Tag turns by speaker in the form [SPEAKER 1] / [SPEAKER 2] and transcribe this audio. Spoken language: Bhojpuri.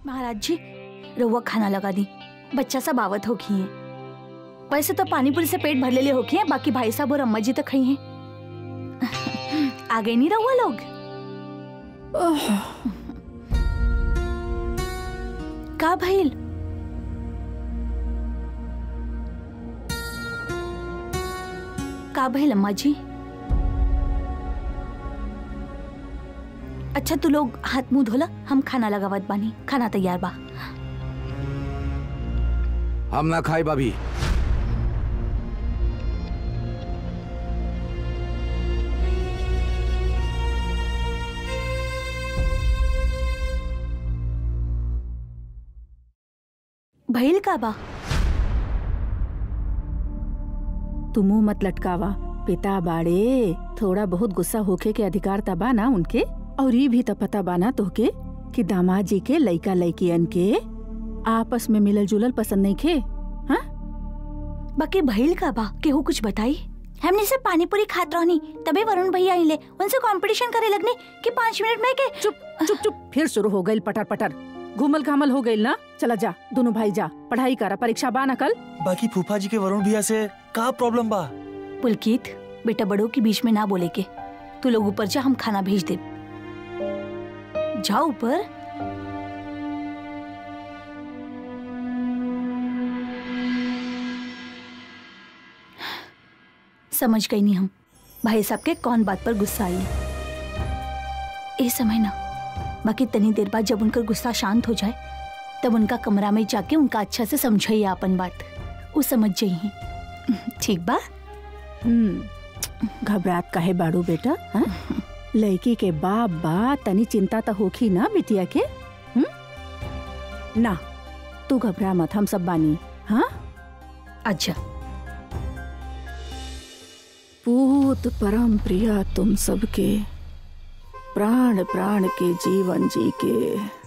[SPEAKER 1] महाराज जी रहुआ खाना लगा दी बच्चा सब आवत होगी है वैसे तो पानी पूरी से पेट भर ले होगी है बाकी भाई साहब और अम्मा जी तो खाई हैं आ गए नहीं रहुआ लोग का भइल का भइल अम्मा जी अच्छा तू लोग हाथ मुंह धोला हम खाना लगावत बानी खाना तैयार बा
[SPEAKER 2] हम ना खाई भाभी
[SPEAKER 1] भइल का बा
[SPEAKER 3] तू मुंह मत लटकावा पिता बाड़े थोड़ा बहुत गुस्सा होके के अधिकार तबा ना उनके और ये भी त पता बाना तोहके कि दामाद जी के लइका लइकियन के आपस में मिलल जुलल पसंद नहीं खे हाँ
[SPEAKER 1] बाकी भइल का बा केहू कुछ बताई हमने से पानी पूरी खात रहनी तबे वरुण भैया आइले उनसे कंपटीशन करे लगने कि पाँच मिनट में के
[SPEAKER 3] चुप चुप चुप फिर शुरू हो गई पटर पटर घूमल घामल हो गई ना चला जा दोनों भाई जा पढ़ाई करा परीक्षा बा ना कल
[SPEAKER 4] बाकी फूफा जी के वरुण भैया से का प्रॉब्लम बा
[SPEAKER 1] पुलकित बेटा बड़ों के बीच में ना बोले के तू लोग ऊपर जा हम खाना भेज दे जाओ ऊपर समझ गई नहीं हम भाई साहब के कौन बात पर गुस्सा आई ए समय ना बाकी तनी देर बाद जब उनका गुस्सा शांत हो जाए तब उनका कमरा में जाके उनका अच्छा से समझाइए अपन बात वो समझ जाइए ठीक बा
[SPEAKER 3] हम्म घबरात काहे बाड़ू बेटा हाँ? लड़की के बाप बा तनी चिंता तो होखी ना बिटिया के हम्म ना तू घबरा मत हम सब बानी हाँ
[SPEAKER 1] अच्छा
[SPEAKER 3] पूत परम प्रिया तुम सबके प्राण प्राण के जीवन जी के